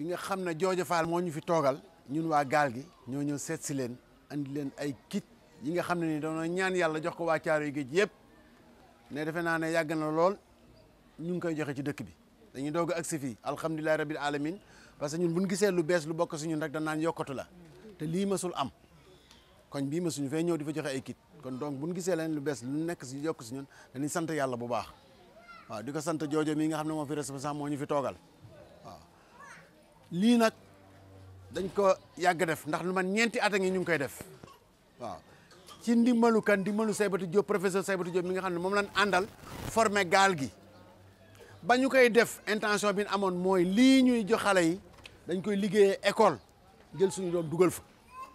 nga xam ne Jooja Faal moo ñu fi toogal ñun waa gaal gi ñoo ñëw seet si leen andi leen ay kit yi nga xam ne ni dañoo ñaan yàlla jox ko waa Caaroy géej yëpp ne defe naa ne yàgg na lool ñu ngi koy joxe ci dëkk bi dañuy doog a agsi fii alhamdulilahi rabil alamin parce que ñun buñ gisee lu bees lu bokk si ñun rek dañ naan yokkatu la te lii masul am koñ bii ma suñu fee ñëw di fa joxe ay kit kon donc buñ gisee leen lu bees lu nekk si yokk si ñun dañuy sant yàlla bu baax waaw di ko sant joojo mii nga xam ne moo fi responsable moo ñu fi toogal waaw lii nag dañ ko yàgg def ndax lu man ñeenti at a ngi ñu ngi koy def waaw ci ndimbalu kan ndimbalu Saybatu Diop professeur Saybatu Diop mi nga xam ne moom lañ àndal formé gaal gi ba ñu koy def intention bi ñu amoon mooy lii ñuy jox xale yi dañ koy liggéeyee école jël suñu doom dugal fa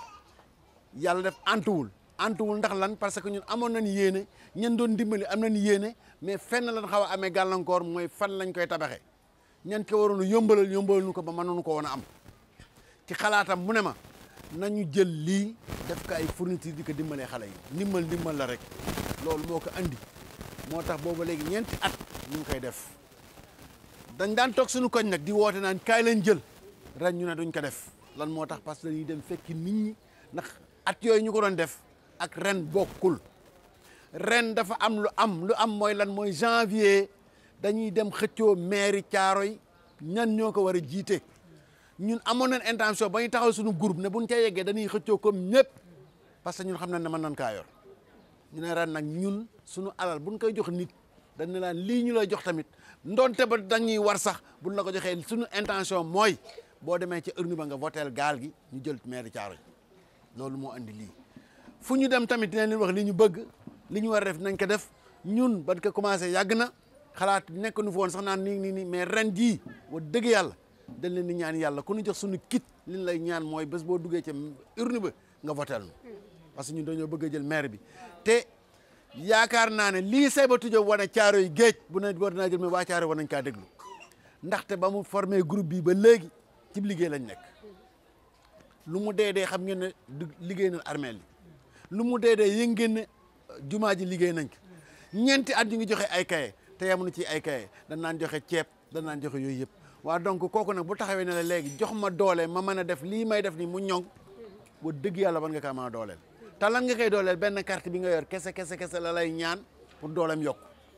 yàlla def antuwul antuwul ndax lan parce que ñun amoon nañ yéene ñen doon dimbali am nañ yéene mais fenn lan xaw a amee gàllankoor mooy fan lañ koy tabaxee ñan ko waroon a yombalal yombalal ñu ko ba mënoonu ko woon a am ci xalaatam mu ne ma nañu jël lii def ko ay fourniture di ko dimbalee xale yi ndimbal ndimbal la rek loolu moo ko andi moo tax booba léegi ñeenti at ñu ngi koy def dañ daan toog suñu koñ nag di woote naan kaay leen jël ren ñu ne duñ ko def lan moo tax parce que dañuy dem fekki nit ñi ndax at yooyu ñu ko doon def ak ren bokkul ren dafa am lu am lu am mooy lan mooy janvier dañuy dem xëccoo mairie Thiaroye ñan ñoo ko war a jiite ñun amoon nañ intention ba ñu taxaw suñu groupe ne buñ ca yeggee dañuy xëccoo comme ñëpp parce que ñun xam nañ ne mën nañ kaa yor ñu ne ren nag ñun suñu alal buñ koy jox nit dañ ne laan lii ñu lay jox tamit ndonte ba dañuy war sax buñ la ko joxee suñu intention mooy boo demee ci urne ba nga voteel gaal gi ñu jël mairie Thiaroye loolu moo andi lii fu ñu dem tamit dinañ leen wax li ñu bëgg li ñu war a def nañ ko def ñun ban ko commencé yàgg na xalaat nekk nu fa woon sax naan nii nii nii mais ren jii wa dëgg yàlla dañ leen di ñaan yàlla ku ñu jox suñu kit li ñu lay ñaan mooy bés boo duggee ca urne ba nga voteel nu parce que ñun dañoo bëgg a jël maire bi te yaakaar naa ne lii Saybatu Diop wane Caaroy géej bu ne war naa jël mais waa Caaroy war nañ kaa déglu ndaxte ba mu formé groupe bi ba léegi ci liggéey lañ nekk lu mu dee dee xam ngeen ne du liggéey nañ armeel yi lu mu dee dee yëg ngeen ne jumaa ji liggéey nañ ko ñeenti at ñu ngi joxe ay kaye te yamuñu ci ay kaye dañ naan joxe ceeb dañ naan joxe yooyu yëpp waa donc kooku nag bu taxawee ne la léegi jox ma doole ma mën a def lii may def nii mu ñoŋ ba dëgg yàlla ban nga kaa mën a dooleel te lan nga koy dooleel benn carte bi nga yor kese kese kese la lay ñaan pour dooleem yokk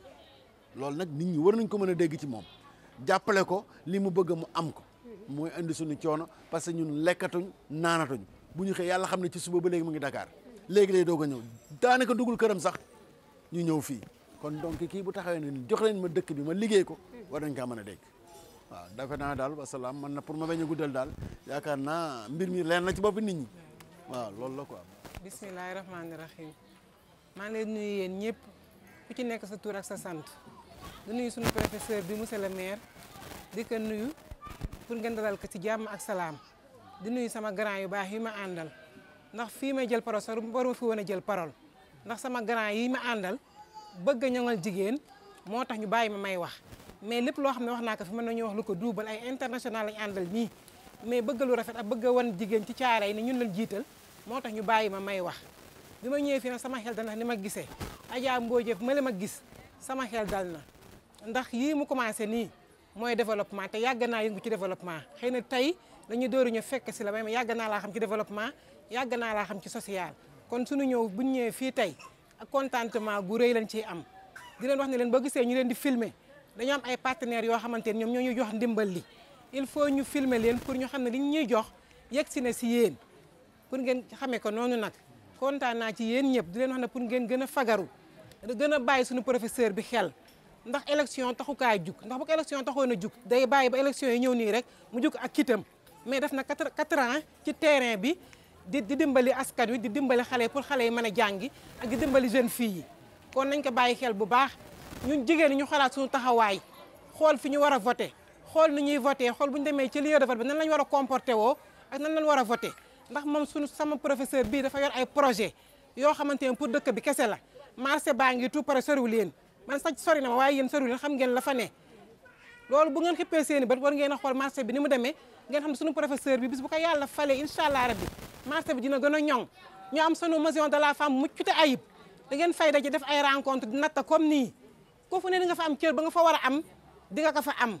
loolu nag nit ñi war nañ ko mën a dégg ci moom jàppale ko li mu bëgg mu am ko mooy indi suñu coono parce que ñun lekkatuñ naanatuñ bu ñu xëy yàlla xam ne ci suba ba léegi mu ngi Dakar léegi lay doog a ñëw daanaka dugul këram sax ñu ñëw fii kon donc kii bu taxawee ne jox leen ma dëkk bi ma liggéey ko war nañ kaa mën a dégg waaw defe naa daal wasalaam man na pour ma bañ a guddal daal yaakaar naa mbir mi leen na ci bopp nit ñi waaw loolu la quoi. bismillahi rahmaani rahim maa ngi leen nuyu yéen ñëpp ku ci nekk sa tur ak sa sant di nuyu suñu professeur bi monsieur le maire di ko nuyu pour ngeen dalal ko ci jàmm ak salaam di nuyu sama grand yu baax yi ma àndal ndax fii may jël parole sax waruma fi woon a jël parole ndax sama grand yi ma àndal bëgg a ñoŋal jigéen moo tax ñu bàyyi ma may wax mais lépp loo xam ne wax naa ko fi mën nañu wax lu ko duubal ay international lañu àndal nii mais bëgg lu rafet ak bëgg a wan jigéen ci caara yi ne ñun lañ jiital moo tax ñu bàyyi ma may wax bi ma ñëwee fii nag sama xel dal ndax ni ma gisee Adja Mbodj ma la ma gis sama xel dal na ndax yii mu commencé nii mooy développement te yàgg naa yëngu ci développement xëy na tey dañuy dóoru ñu fekk si la mais yàgg naa laa xam ci développement yàgg naa laa xam ci social kon suñu ñëw buñ ñëwee fii tey ak contentement gu rëy lañ ciy am di leen wax ne leen boo gisee ñu leen di filmer dañoo am ay partenaires yoo xamante ne ñoom ñoo ñu jox ndimbal li il faut ñu filmer leen pour ñu xam ne li ñuy jox yegg si na si yéen pour ngeen xamee ko noonu nag kontaan naa ci yéen ñëpp di leen wax ne pour ngeen gën a fagaru gën a bàyyi suñu professeur bi xel ndax élection taxukaay jug ndax bu ko élection taxoon a jug day bàyyi ba élection yi ñëw nii rek mu jug ak kitam mais def na quatre quatre ans ci terrain bi di di dimbali askan wi di dimbali xale pour xale yi mën a jàngi ak di dimbali jeune fille yi kon nañ ko bàyyi xel bu baax ñun jigéen ñi ñu xalaat suñu taxawaay xool fi ñu war a voté xool ni ñuy voté xool bu ñu demee ci lieu de vote bi nan lañ war a comporté woo ak nan lañ war a voté ndax moom suñu sama professeur bii dafa yor ay projet yoo xamante ne pour dëkk bi kese la marché baa ngi tout pare soriwul leen man sax sori na ma waaye yéen soriwul leen xam ngeen la fa ne loolu bu ngeen xippee seen i bët war ngeen a xool marché bi ni mu demee ngeen xam ne suñu professeur bi bis bu ko yàlla falee incha allah rabbi marché bi dina gën a ñoŋ ñu am sunu maison de la femme muccute ayib da ngeen fay daje def ay rencontre di natta comme nii ku fu ne di nga fa am cër ba nga fa war a am di nga ko fa am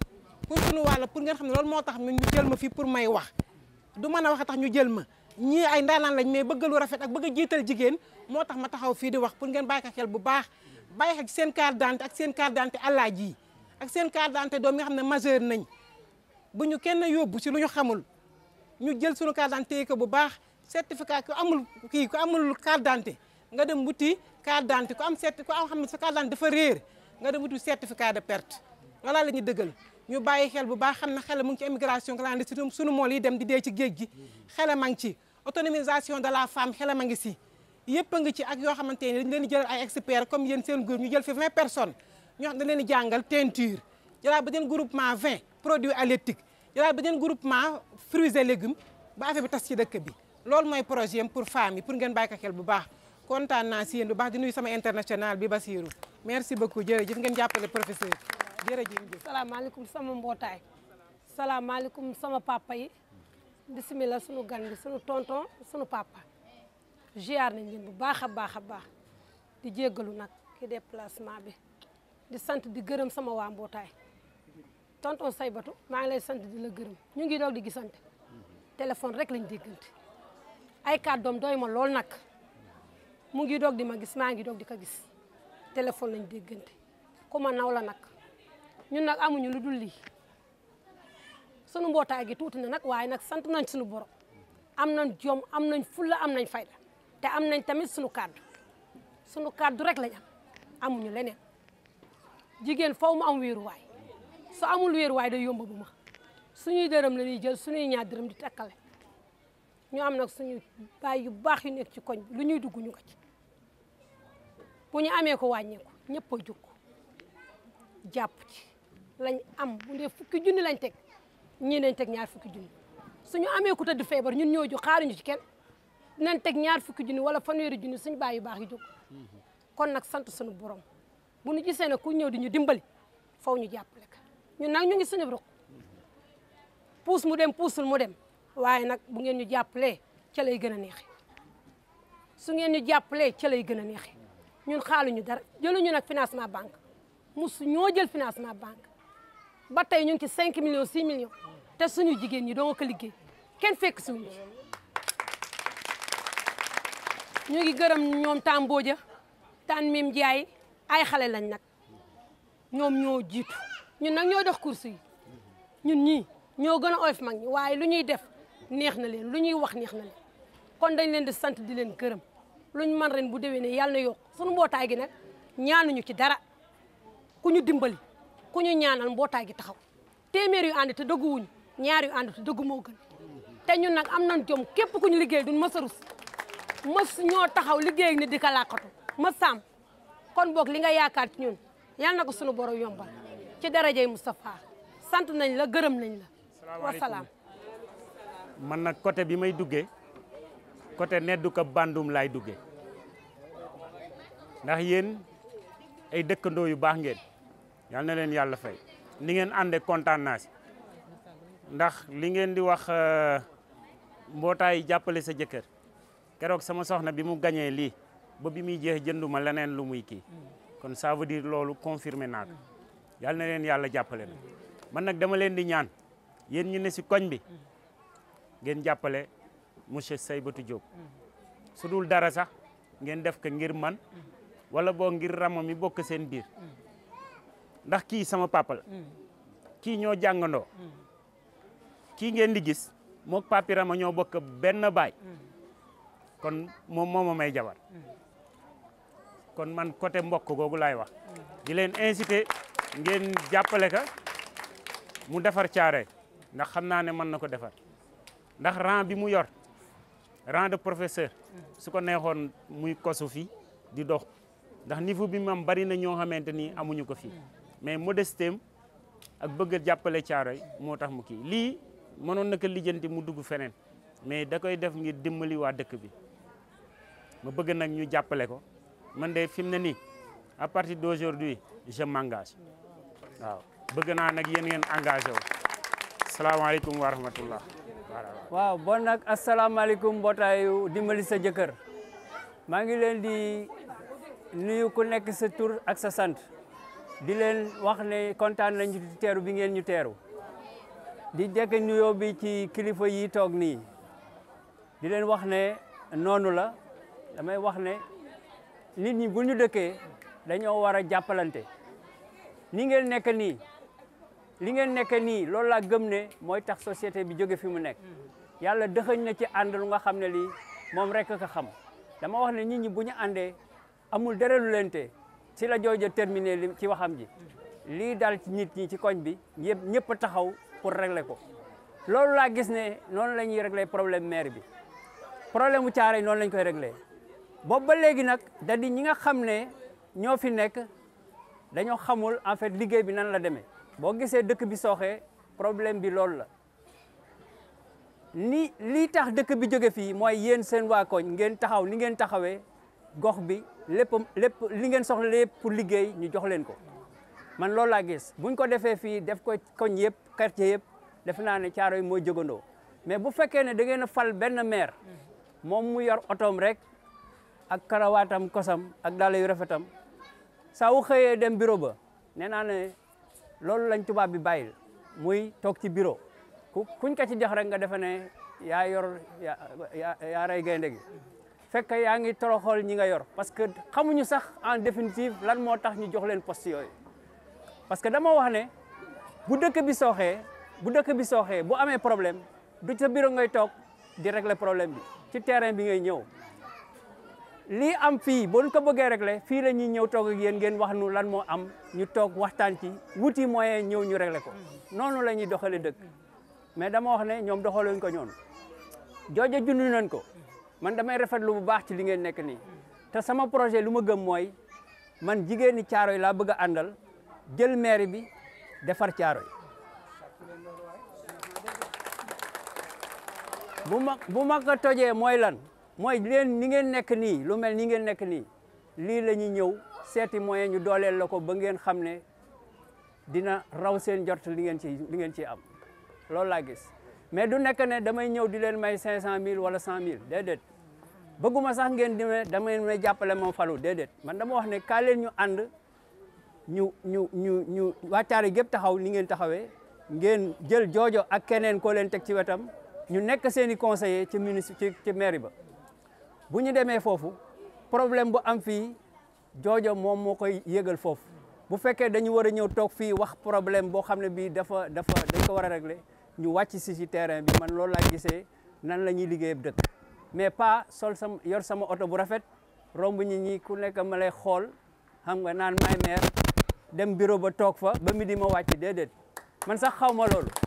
pour suñu wàll pour ngeen xam ne loolu moo tax ñu jël ma fii pour may wax du mën a wax tax ñu jël ma ñii ay ndaanaan lañ mais bëgg lu rafet ak bëgg a jiital jigéen moo tax ma taxaw fii di wax pour ngeen bàyyi ko xel bu baax bàyyi xel ci seen carte d'identité ak seen carte d'identité àllaaji yi ak seen carte d'identité doom yi nga xam ne majeur nañ bu ñu kenn yóbbu ci lu ñu xamul ñu jël suñu carte d'identité ko bu baax certificat ku amul kii ku amul carte d'identité nga dem wuti carte d'identité ku am certi ku am xam ne sa carte d'identité dafa réer nga dem wuti certificat de perte wala la ñuy dëggal ñu bàyyi xel bu baax xam ne xel mu ngi ci immigration clandestine suñu mool yi dem di dee ci géej gi xel ma ngi ci autonomisation de la femme xel ma ngi si yëpp a ngi ci ak yoo xamante ne dañ leen di jël ay experts comme yéen seen groupe ñu jël fi 20 personnes ñoo xam ne dañ leen di jàngal teinture jëlaat ba ngeen groupement 20 produits halieutiques jëlaat ba ngeen groupement fruits et légumes ba affaire bi tas ci dëkk bi loolu mooy projet am pour femmes yi pour ngeen bàyyi ko xel bu baax kontaan naa si yéen bu baax di nuyu sama international bi Basirou merci beaucoup jërëjëf ngeen jàppale professeur jërëjëf. salaamaaleykum sama mbootaay salaamaaleykum sama papa yi bisimilah sunu gan bi sunu tonton sunu papa ziar nañ leen bu baax a baax a baax di jéggalu nag ki déplacement bi di sant di gërëm sama waa mbootaay tonton Saybatu maa ngi lay sant di la gërëm ñu ngi doog di gisante téléphone rek lañ déggante ay kàddoom doy ma lool nag mu ngi doog di ma gis maa ngi doog di ko gis téléphone lañ déggante ku ma naw la nag ñun nag amuñu lu dul lii sunu mbootaay gi tuuti na nag waaye nag sant nañ suñu borom am nañ jom am nañ fulla am nañ fayda te am nañ tamit suñu kàddu suñu kàddu rek lañ am amuñu leneen jigéen faw mu am wéeruwaay su amul wéeruwaay day yomb bu ma suñuy dërëm la ñuy jël suñuy ñaar dërëm di takkale ñu am nag suñu baay yu baax yu nekk ci koñ bi lu ñuy dugg ñu ko ci bu ñu amee ko wàññeeku ñëpp a jóg jàpp ci lañ am bu dee fukki junni lañ teg ñii nañ teg ñaar fukki junni suñu amee ku tëdd feebar ñun ñoo jóg xaaruñu ci kenn dinañ teg ñaar fukki junni wala fanweeri junni suñu baay yu baax yi jóg kon nag sant suñu borom bu ñu gisee ne ku ñëw di ñu dimbali faw ñu jàppale ka ñun nag ñu ngi suñu ruq puus mu dem puusul mu dem waaye nag bu ngeen ñu jàppalee ca lay gën a neexe su ngeen ñu jàppalee ca lay gën a neexe ñun xaaluñu dara jëluñu nag financement banque musu ñoo jël financement banque ba tey ñu ngi ci 5 millions 6 millions te suñu jigéen ñi doo nga ko liggéey kenn fekk suñu ci ñu ngi gërëm ñoom Tambooja tan mim Ndiaye ay xale lañ nag ñoom ñoo jiitu ñun nag ñoo dox course yi ñun ñii ñoo gën a oyof mag ñi waaye lu ñuy def neex na leen lu ñuy wax neex na leen kon dañ leen di sant di leen gërëm luñ man ren bu déwénee yàlla na yokk suñu mbootaay gi nag ñaanuñu ci dara ku ñu dimbali ku ñu ñaanal mbootaay gi taxaw téeméer yu ànd te dëgguwuñu ñaar yu ànd te dëggu moo gën te ñun nag am nañ jom képp ku ñu liggéey duñ mës a rus mës ñoo taxaw liggéey ak nit di ka làkkatu mës saam kon boog li nga yaakaar ci ñun yal na ko sunu borom yombal ci darajay Moustapha sant nañ la gërëm nañ la wasalaam man nag côté bi may duggee côté neddu ko bandum laay duggee ndax yéen ay dëkkandoo yu baax ngeen yal na leen yàlla fay ni ngeen ànde kontaan naa si ndax li ngeen di wax mbootaay jàppale sa jëkkër keroog sama soxna bi mu gañee lii ba bi muy jeex jënduma leneen lu muy kii kon ça veut dire loolu confirmé naa ko yal na leen yàlla jàppale na man nag dama leen di ñaan yéen ñu ne si koñ bi ngeen jàppale monsieur Saybatou Diop su dul dara sax ngeen def ko ngir man wala boo ngir rama mi bokk seen biir ndax kii sama papa la kii ñoo jàngandoo kii ngeen di gis mook papi rama ñoo bokk benn baay kon moom moo ma may jabar kon man côté mbokk googu laay wax di leen incité ngeen jàppale ka mu defar caare ndax xam naa ne mën na ko defar ndax rang bi mu yor rang de professeur su ko neexoon muy kosu fi di dox ndax niveau bi mu am bari na ñoo xamante ni amuñu ko fii mais modestem ak bëgg a jàppale caaroy moo tax mu kii lii mënoon na ko lijjanti mu dugg feneen mais da koy def ngir dimbali waa dëkk bi ma bëgg nag ñu jàppale ko man de fi mu ne nii à partir d'aujourd'hui je m'engage waaw bëgg naa nag yéen ngeen engagé wu salaamaaleykum wa rahmatullah waaw bon nag asalaamaaleykum mbootaayu dimbali sa jëkkër maa ngi leen di nuyu ku nekk sa tur ak sa sant di leen wax ne kontaan nañu ci teeru bi ngeen ñu teeru di jekk nuyoo bi ci kilifa yi toog nii di leen wax ne noonu la damay wax ne nit ñi bu ñu dëkkee dañoo war a jàppalante ni ngeen nekk nii li ngeen nekk nii loolu laa gëm ne mooy tax société bi jóge fi mu nekk yàlla dëxëñ na ci ànd lu nga xam ne lii moom rek ka xam dama wax ne nit ñi bu ñu àndee amul dara lu leen te si la jooja terminé li ci waxam ji lii dal ci nit ñi ci koñ bi yëpp ñëpp a taxaw pour régler ko loolu laa gis ne noonu la ñuy régler problème maire bi problème mu caare noonu lañ koy régler boobu ba léegi nag da di ñi nga xam ne ñoo fi nekk dañoo xamul en fait liggéey bi nan la demee boo gisee dëkk bi sooxee problème bi loolu la ni lii tax dëkk bi jóge fii mooy yéen seen waa koñ ngeen taxaw ni ngeen taxawee gox bi lépp lépp li ngeen soxla lépp pour liggéey ñu jox leen ko man loolu laa gis buñ ko defee fii def ko koñ yëpp quartier yëpp def naa ne caaro yi mooy jógandoo mais bu fekkee ne da ngeen a fal benn maire moom mu yor otoom rek ak karawaatam kosam ak daala yu rafetam saa wu xëyee dem bureau ba nee naa ne loolu lañ tubaab bi bàyyil muy toog ci bureau ku kuñ ko ci jox rek nga defe ne yaa yor yaa yaa rey gaynde gi fekk yaa ngi toroxal ñi nga yor parce que xamuñu sax en définitive lan moo tax ñu jox leen poste yooyu parce que dama wax ne bu dëkk bi sooxee bu dëkk bi sooxee bu amee problème du sa bureau ngay toog di régler problème bi ci terrain bi ngay ñëw lii am fii boo ko bëggee régler fii la ñuy ñëw toog ak yéen ngeen wax nu lan moo am ñu toog waxtaan ci wuti moyen ñëw ñu régler ko noonu la ñuy doxalee dëkk mais dama wax ne ñoom doxaluñ ko ñoonu jooja jundu nañ ko man damay rafetlu bu baax ci li ngeen nekk nii te sama projet lu ma gëm mooy man jigéen ñi caaro yi laa bëgg a àndal jël maire bi defar caaro yi bu ma bu ma ko tojee mooy lan mooy leen ni ngeen nekk nii lu mel ni ngeen nekk nii lii la ñuy ñëw seeti moyen ñu dooleel la ko ba ngeen xam ne dina raw seen jort li ngeen ci li ngeen ciy am loolu laa gis mais du nekk ne damay ñëw di leen may cinq cent mille wala cent mille déedéet bëgguma sax ngeen di ne damay may jàppale moom falu déedéet man dama wax ne kaa leen ñu ànd ñu ñu ñu ñu wàccaari gépp taxaw ni ngeen taxawee ngeen jël joojo ak keneen koo leen teg ci wetam ñu nekk seen i conseiller ci ministre ci ci mairie ba bu ñu demee foofu problème bu am fii joojo moom moo koy yëgal foofu bu fekkee dañu war a ñëw toog fii wax problème boo xam ne bii dafa dafa dañ ko war a régler ñu wàcc si si terrain bi man loolu laa gisee nan la ñuy liggéey dëkk mais pas sol sama yor sama oto bu rafet romb ñi ñi ku nekk ma lay xool xam nga naan may maire dem bureau ba toog fa ba midi ma wàcc déedéet man sax xaw ma loolu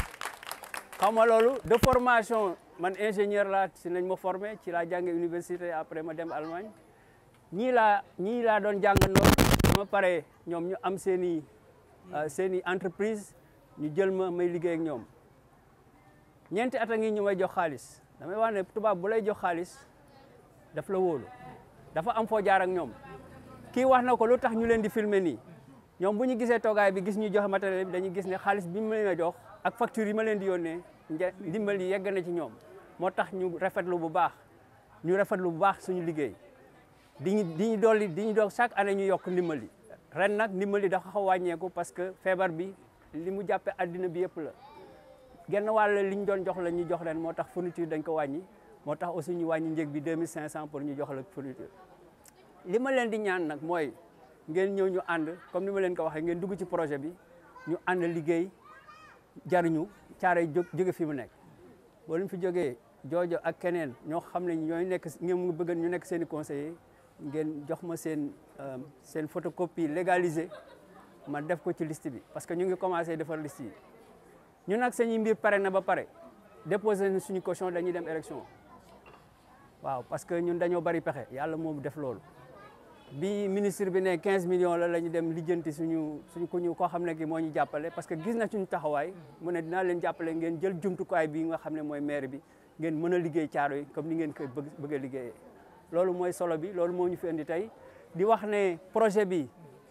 xaw ma loolu de formation man ingénieur laa si nañ ma formé ci laa jànge université après ma dem Allemagne ñii laa ñii laa doon jàngandoo ma pare ñoom ñu am seen i seen i entreprise ñu jël ma may liggéey ak ñoom ñeenti at a ngi ñu may jox xaalis damay wax ne tubaab bu lay jox xaalis daf la wóolu dafa am foo jaar ak ñoom kii wax na ko lu tax ñu leen di filmer nii ñoom bu ñu gisee toogaay bi gis ñu joxe matériel bi dañuy gis ne xaalis bi ma leen a jox ak facture yi ma leen di yónnee ndimbal yi yegg na ci ñoom moo tax ñu rafetlu bu baax ñu rafetlu bu baax suñu liggéey di ñu di ñu dolli di ñu doog chaque année ñu yokk ndimbal yi ren nag ndimbal yi dafa xaw wàññeeku parce que feebar bi li mu jàppee addina bi yëpp la genn wàll li ñu doon jox la ñu jox ren moo tax fourniture dañ ko wàññi moo tax aussi ñu wàññi njëg bi 2500 pour ñu jox la fourniture li ma leen di ñaan nag mooy ngeen ñëw ñu ànd comme ni ma leen ko waxee ngeen dugg ci projet bi ñu ànd liggéey jariñu caare jóg jóge fi mu nekk boo leen fi jógee joojo ak keneen ñoo xam ne ñooy nekk ngeen bëgg ñu nekk seen i conseiller ngeen jox ma seen seen photocopie légalisée ma def ko ci liste bi parce que ñu ngi commencé defar liste yi ñu nag sañuy mbir pare na ba pare déposé na suñu caution dañuy dem élection waaw parce que ñun dañoo bari pexe yàlla moom def loolu bi ministre bi ne 15 millions la la ñu dem lijjanti suñu suñu ku ñu koo xam ne ki moo ñu jàppale parce que gis na suñu taxawaay mu ne dinaa leen jàppale ngeen jël jumtukaay bi nga xam ne mooy maire bi ngeen mën a liggéey caaro yi comme ni ngeen koy bëgg bëgg a liggéeyee loolu mooy solo bi loolu moo ñu fi indi tey di wax ne projet bi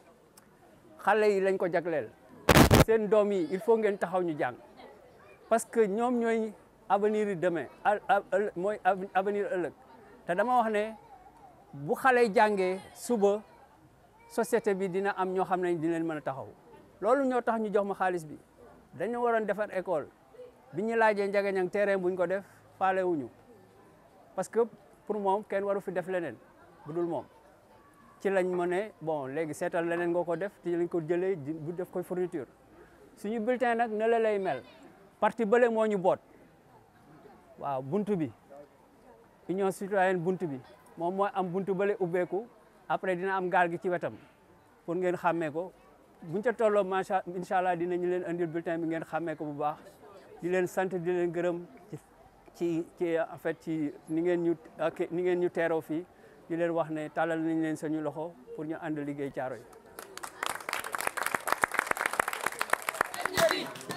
xale yi lañ ko jagleel seen doom yi il faut ngeen taxaw ñu jàng parce que ñoom ñooy avenir yi demain mooy avenir ëllëg te dama wax ne bu xale yi jàngee suba société bi dina am ñoo xam ne dina leen mën a taxaw loolu ñoo tax ñu jox ma xaalis bi dañu waroon defar école bi ñu laajee Ndiaganiang terrain buñ ko def faale wuñu parce que pour moom kenn waru fi def leneen bu dul moom ci lañ ma ne bon léegi seetal leneen nga ko def ci lañ ko jëlee bu def koy fourniture suñu bulletin nag ne la lay mel parti bële moo ñu boot waaw buntu bi union citoyenne buntu bi moom mooy am buntu bële ubbeeku après dina am gaal gi ci wetam pour ngeen xàmmee ko buñ ca tolloo macha incha allah dinañu leen andil bulletin bi ngeen xàmmee ko bu baax di leen sant di leen gërëm ci ci ci en fait ci ni ngeen ñu ni ngeen ñu teeroo fii di leen wax ne tàllal nañ leen sañu loxo pour ñu ànd liggéey caaro yi